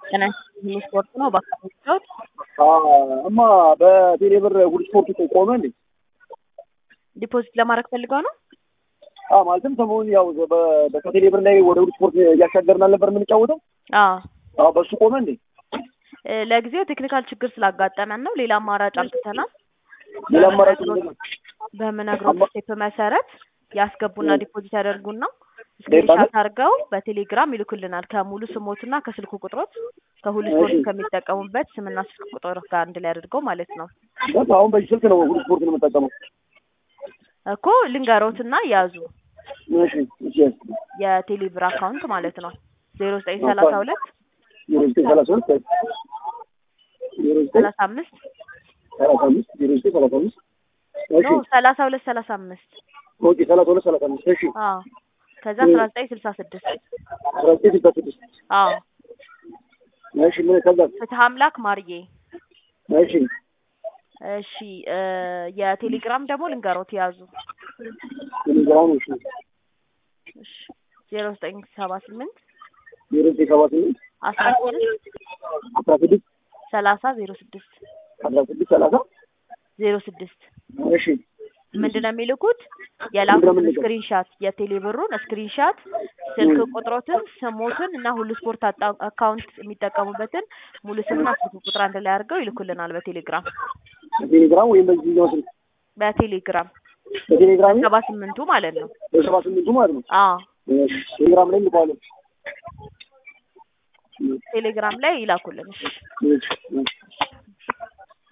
ጤና ይስጥልኝ ስፖርት ነው በአካባቢዎት? እማ በቴሌ ብር እሑድ ስፖርት እኮ ቆመ እንዴ? ዲፖዚት ለማድረግ ፈልገው ነው? አዎ ማለትም ሰሞኑን ያው በ- ከቴሌ ብር ላይ ወደ እሑድ ስፖርት እያሻገርን አልነበር የምንጫወተው? አዎ አዎ በሱ ቆመ እንዴ? እ፣ ለጊዜው ቴክኒካል ችግር ስላጋጠመን ነው። ሌላ አማራጭ አምጥተናል። ሌላ አማራጭ ምንድን ነው? በምነግሮት ስቴፕ መሰረት ያስገቡና ዲፖዚት ያደርጉና ስክሪንሻት አድርገው በቴሌግራም ይልኩልናል ከሙሉ ስሞትና ከስልክ ቁጥሮት ከሁሉ ስፖርት ከሚጠቀሙበት ስምና ስልክ ቁጥር ጋር አንድ ላይ አድርገው ማለት ነው በቃ አሁን በዚህ ስልክ ነው እሑድ ስፖርት ነው የምጠቀመው። እኮ ልንገሮትና ያዙ እሺ እሺ የቴሌ ብር አካውንት ማለት ነው ዜሮ ዘጠኝ ሰላሳ ሁለት ዜሮ ዘጠኝ ሰላሳ ሁለት ዜሮ ዘጠኝ ሰላሳ አምስት ሰላሳ አምስት ዜሮ ዘጠኝ ሰላሳ አምስት እሺ ኖ ሰላሳ ሁለት ሰላሳ አምስት ኦኬ ሰላሳ ሁለት ሰላሳ አምስት እሺ አዎ ከዛ አስራ ዘጠኝ ስልሳ ስድስት አስራ ዘጠኝ ስልሳ ስድስት አዎ እሺ ምን ከዛ ፍትሀ አምላክ ማርዬ እሺ እሺ እ፣ የቴሌግራም ደግሞ ልንገሮት ያዙ ቴሌግራም እሺ እሺ ዜሮ ዘጠኝ ሰባ ስምንት ዜሮ ዘጠኝ ሰባ ስምንት አስራ ስድስት አስራ ስድስት ሰላሳ ዜሮ ስድስት አስራ ስድስት ሰላሳ ዜሮ ስድስት እሺ ምንድን ነው የሚልኩት? የላኩትን ምንድን ነው ስክሪንሻት የቴሌ ብሩን ስክሪንሻት ስልክ ቁጥሮትን ስሞትን እና ሁሉ ስፖርት አጣ- አካውንት የሚጠቀሙበትን ሙሉ ስምና ስልክ ቁጥር አንድ ላይ አድርገው ይልኩልናል በቴሌግራም በቴሌግራም ወይም በዚህኛው ስልክ በቴሌግራም በቴሌግራም ሰባ ስምንቱ ማለት ነው። በሰባ ስምንቱ ማለት ነው። አዎ እሺ ቴሌግራም ላይ እንልከዋለን። ቴሌግራም ላይ ይላኩልን። እሺ እሺ እሺ